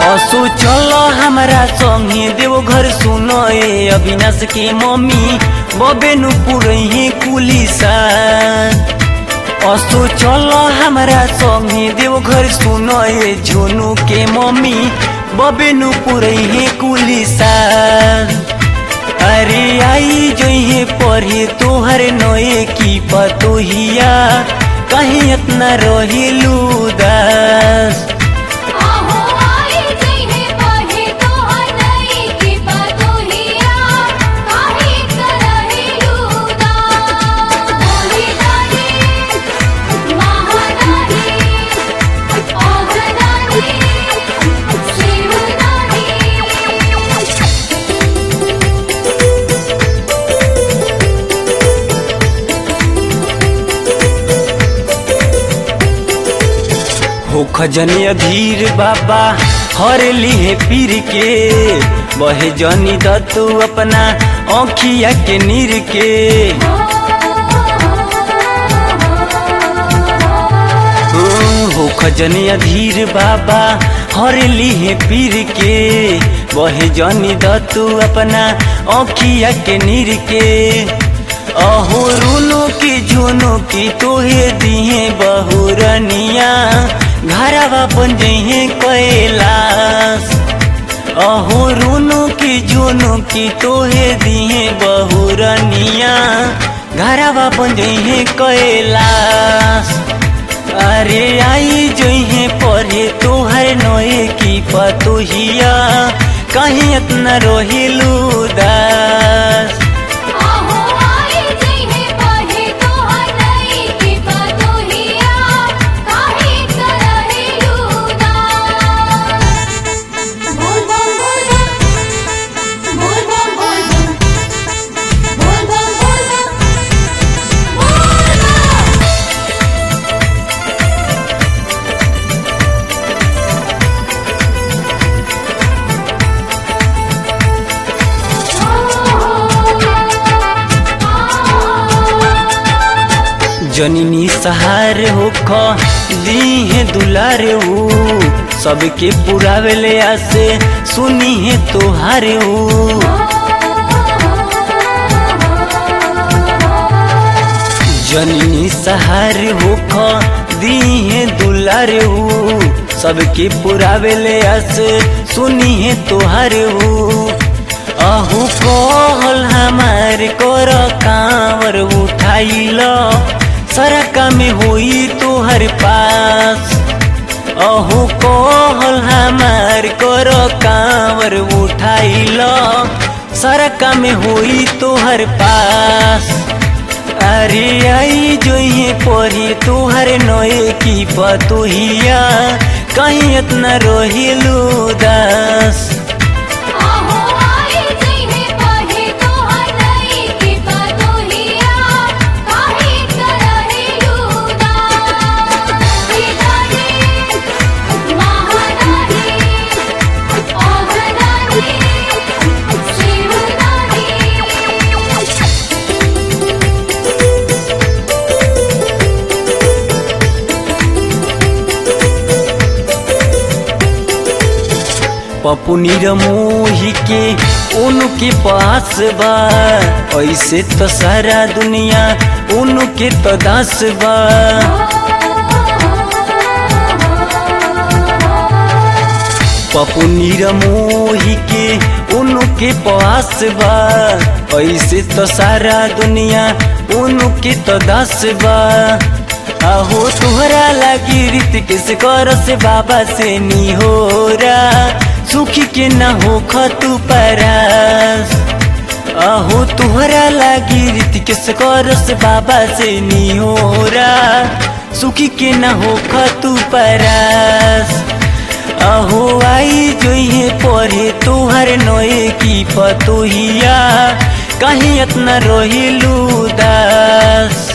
असो चल हमारा संगे देव घर सुनो ए अविनाश के मम्मी बबेनु पुरही कुलिसा असो चल हमारा संगे देव घर सुनो ए झोनू के मम्मी बबेनु पुरही कुलिसा अरे आई जोहे पढ़े तोहर नए की पतोहिया कहीं इतना रहिलू दास आहो आई जइहे पढ़े तोहर नई की पतोहिया काहे करहि लूदास होली दानी महादानी ओघदानी शिवदानी हो खजनी अधीर बाबा हर लिहे पीर के बहे जनी दतु अपना औखिया के नीर के हो खजनी अधीर बाबा हर लिहे पीर के बहे जनी दतु अपना औखिया के नीर के अहो रूनो की झुनो की तोहे दिहे बहुरनिया घरवा बन जइहे कैलाश अहो रूनो की झुनो की तोहे दिहे बहुरनिया घरवा बन जइहे कैलाश अरे आई जइहे पढ़े तोहर नए की पतोहिया कहीं इतना रोहिलू दास आहो आई जइहे पढ़े तोहर नई की पतोहिया काहे करहि लूदास बोल बोल बोल बोल बोल बोल बोल बोल बोल बोल बोल जननी सहार होख दीहे दुलार ऊ सबके पुरावे ले आसे सुनी है तोहार ऊ जननी सहार होख दीहे दुलार ऊ सबके पुरावे ले आसे सुनी है तोहार ऊ अहू कहल हमार कर कांवर उठाइल सरका में होई तोहर पास अहू कहल हमार कर कांवर उठाइल सरका में होई तोहर पास अरे आई जोइए पढ़ी तोहर नए की पतोहिया कहीं इतना रोहिलू दास आहो आई जइहे पढ़े तोहर नई की पतोहिया काहे करहि लूदास शिवदानी महादानी ओघदानी शिवदानी पप्पू मोही के उनके पास बा ऐसे तो सारा दुनिया उनके तो दास बा पप्पू मोही के उनके पास बा ऐसे तो सारा दुनिया उनके तो दास बा आहो तुहरा लगी रीत किस कर से बाबा से नी हो सुखी के न हो खतु परास आहो तुहरा लागी रीत किस कर से बाबा से नी हो सुखी के न हो खतु परास अहो आई जोइहे पढ़े तोहर नए की पतोहिया कहीं इतना रोहिलू दास